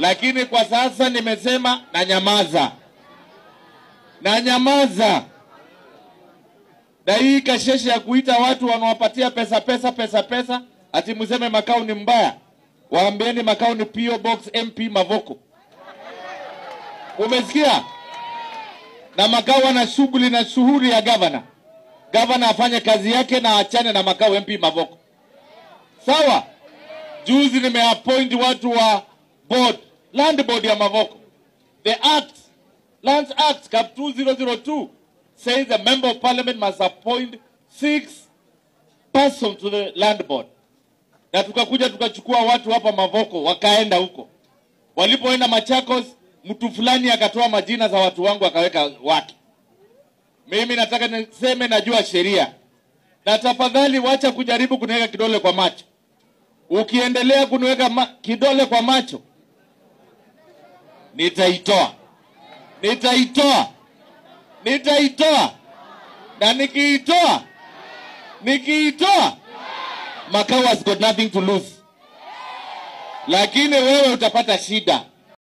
lakini kwa sasa nimesema na nyamaza, na nyamaza. Na hii kasheshe ya kuita watu wanawapatia pesa pesa pesa pesa, ati mseme Makau ni mbaya, waambieni Makau ni PO Box MP Mavoko. Umesikia? Na Makau ana shughuli na shughuli ya gavana. Gavana afanye kazi yake na achane na Makau MP Mavoko. Sawa? Juzi nimeappoint watu wa board, land board ya Mavoko. The act, Lands Act Cap 2002 says the member of parliament must appoint six persons to the land board. Na tukakuja tukachukua watu hapa Mavoko wakaenda huko. Walipoenda Machakos, mtu fulani akatoa majina za watu wangu akaweka wake. Mimi nataka niseme najua sheria, na tafadhali wacha kujaribu kuniweka kidole kwa macho. Ukiendelea kuniweka ma kidole kwa macho, nitaitoa, nitaitoa, nitaitoa, na nikiitoa, nikiitoa, Makau has got nothing to lose, lakini wewe utapata shida.